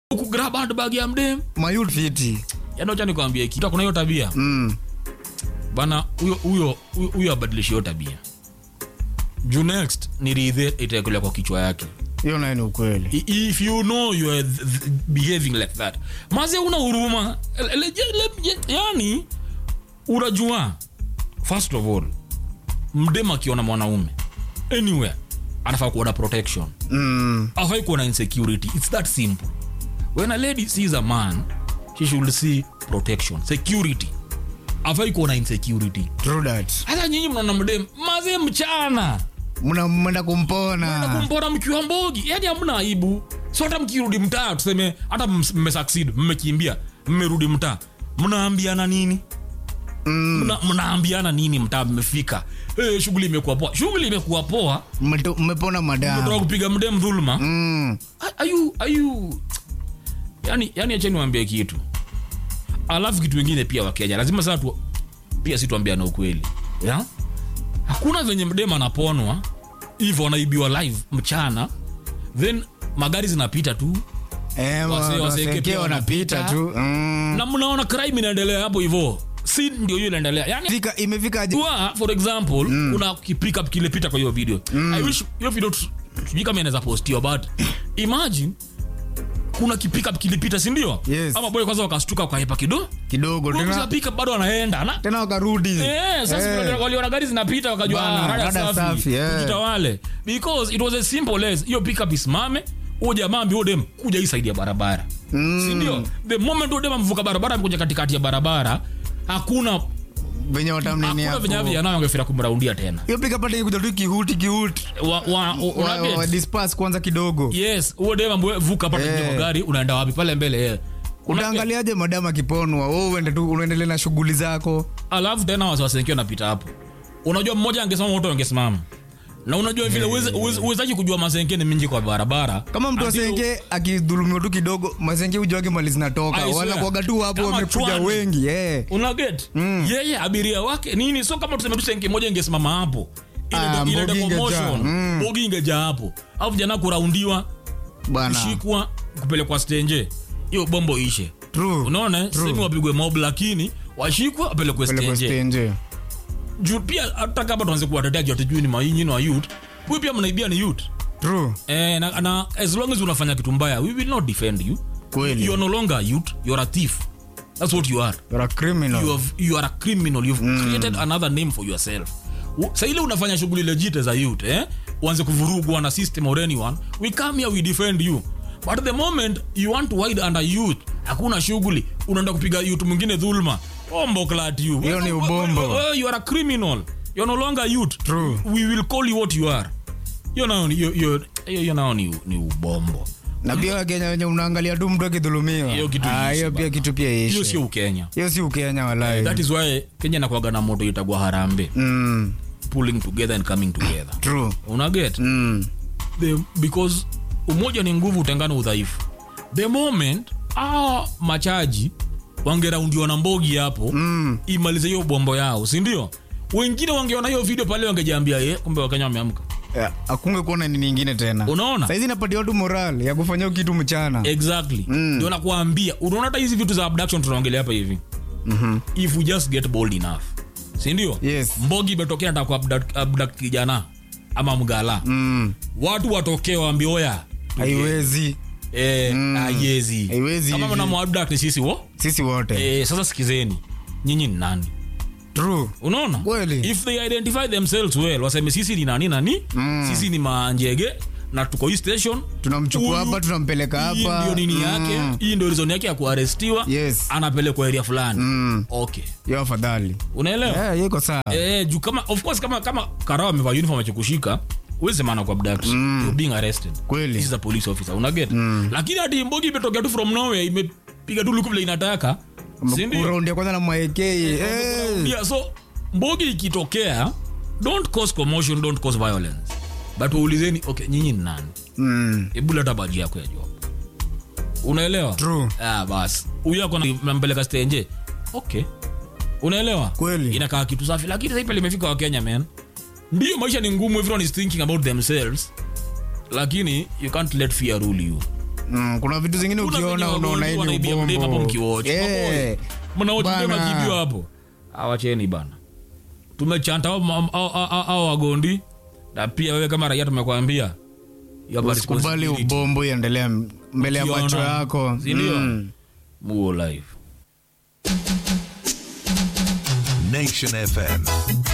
kugrab handbag ya mdem mayut fiti yani acha nikwambie kitu kuna hiyo tabia mm. bana huyo huyo huyo- huyo abadilishe hiyo tabia juu next ni ridhe itaekulia kwa kichwa yake hiyo naye ni ukweli I- if you know you are th- th- behaving like that maze una huruma Le- le- le- le- yani unajua first of all mdem akiona mwanaume anywhere anafaa kuona protection mm. afai kuona insecurity its that simple when a lady sees a man she should see protection security afai kuona insecurity true that hata nyinyi mnaona mdem maze mchana mna mwenda kumpona kumpora mkiwa mbogi yani hamna aibu so hata mkirudi mtaa tuseme hata ms- mmesucceed mmekimbia mmerudi mtaa mnaambiana nini mm. Mna- mnaambiana nini mtaa mmefika hey, shughuli imekuwa poa shughuli imekuwa poa Mmeto- mmepona toka madamu kupiga mdem dhuluma mm. ayu ayu yani yani acheni wambie kitu alafu kitu wengine pia wakenya lazima saa tu pia si tuambiana ukweli ya hakuna venye mdem anaponwa hivyo anaibiwa live mchana then magari zinapita tu Eh, Wase- wa- waseke waseke pia wanapita wanapita. tu mm. na mnaona crime inaendelea hapo hivyo si ndio hiyo inaendelea yani Fika- imefika aje Tua, for example mm. kuna kipikup kilepita kwa hiyo video mm. i wish hiyo video tu- sijui kama inaweza postiwa but imagine kuna kipikup kilipita sindio Yes. ama boy kwanza wakastuka wakaepa kido kidogo tena pika bado anaenda na tena wakarudi Eh, sasa Eh. vile waliona gari zinapita wakajua Bana, ah, rada rada safi, safi, eh. tujitawale because it was as simple as hiyo pickup isimame huyo jamaa ambie dem kuja hii side ya barabara Mm. sindio the moment huyo dem amvuka barabara amekuja katikati ya barabara hakuna venye watamnini hakuna venye hapo vijana wangefira kumraundia tena hiyo pika pata kuja tu kihuti kihuti wa, wa, u- wa, unaget? wa disperse kwanza kidogo yes huo dem ambue vuka pata Eh. yeah. gari unaenda wapi pale mbele yeah. utaangaliaje madamu akiponwa wewe uende tu unaendelea na shughuli zako alafu tena wasiwasenki wanapita hapo unajua mmoja angesimama wote wangesimama na unajua vile uweze- uweze- uwezaji kujua masenke ni mingi kwa barabara kama mtu Until- asenge akidhulumiwa tu kidogo masenge ujuage mali zinatoka I swear. wanakuaga tu hapo Kama wamekuja chwani. wengi eh. unaget mm. yeye abiria wake nini so kama tuseme tu senke moja ingesimama hapo Ile- Ah, ile mbogi ingejaa. commotion, Mm. mbogi ingejaa hapo au vijana kuraundiwa bana kushikwa kupelekwa stenje hiyo bombo ishe True. unaona semi wapigwe mob lakini washikwe wapelekwe Pelekwa stenje stenje. juu pia hata kama tuanze kuwatetea juu hatujui ni mainyi na youth huyu pia mnaibia ni youth True. eh, na, na as long as unafanya kitu mbaya we will not defend you Kweli. you are no longer a youth you are a thief that's what you are You're a criminal. you, have, you are a criminal you've created another name for yourself U- sa ile unafanya shughuli legit as a youth eh? uanze kuvurugwa na system or anyone we come here we defend you but the moment you want to hide under youth hakuna shughuli unaenda kupiga youth mwingine dhulma ombo clat you Hiyo ni ubombo. Wewe, you are a criminal you're no longer youth True. we will call you what you are hiyo nao ni- hiyo- hiyo- hiyo hiyo nao ni, ni ubombo na pia wakenya wenye unaangalia tu mtu akidhulumiwa Hiyo kitu Ah, iishe hiyo pia bana. kitu pia hiyo ishe sio ukenya hiyo si ukenya walai that is why kenya nakwaga na moto itagwa harambe mm, pulling together and coming together true unaget mm. the, because umoja ni nguvu utengano udhaifu the moment a machaji wangeraundiwa na mbogi hapo Mm. imalize hiyo bombo yao sindio wengine wangeona hiyo video pale wangejiambia ye kumbe wakenya wameamka Yeah, akunge kuona nini ingine tena unaona saizi napatia watu moral ya kufanya hiyo kitu mchana exactly Mm. ndio nakuambia unaona hata hizi vitu za abduction tunaongelea hapa hivi Mhm. if we just get bold enough sindio Yes. mbogi imetokea nataka kuabduct abduct kijana ama mgala Mm. watu watokee waambie oya haiwezi Eh, haiwezi. Haiwezi kama hivi. mnamwadakt ni sisi wo sisi wote eh, sasa sikizeni nyinyi ni nani true unaona Kweli. if they identify themselves well waseme sisi ni nani nani Mm. sisi ni manjege na tuko hii station tunamchukua Huyu- hapa tunampeleka hii hapa ndio nini Mm. yake hii ndio reason yake ya kuarestiwa Yes. anapelekwa area fulani Mm. okay hiyo afadhali unaelewa Eh, hiyo iko sawa eh, juu kama of course kama kama karao amevaa uniform akikushika uweze maana kwa abduct you're being arrested Kweli. this is a police officer unaget lakini hadi mbogi imetokea tu from nowhere imepiga tu luku vile inataka si ndio? kuraundi ya kwanza na maekei eh. Yeah, so mbogi ikitokea don't cause commotion don't cause violence but waulizeni okay nyinyi ni nani Mm. hebu leta baji yako ya job unaelewa True. ah, bas huyu ako nampeleka stenje okay unaelewa Kweli. inakaa kitu safi lakini sasa pale imefika wakenya man ndio maisha ni ngumu everyone is thinking about themselves lakini you can't let fear rule you Mm, kuna vitu zingine Kuna venye ukiona wagonjwa unaona hii ni wanaibia mdema hapo ubombo mkiwatch. Eh, mnaochia Bana. makimbio hapo awacheni bana tumechanta hao ma- hao- hao- hao wagondi na pia wewe kama raia tumekwambia you have a usikubali responsibility. ubombo iendelea mbele ya Ukiona, macho yako si ndio? Mm. Muo live Nation FM.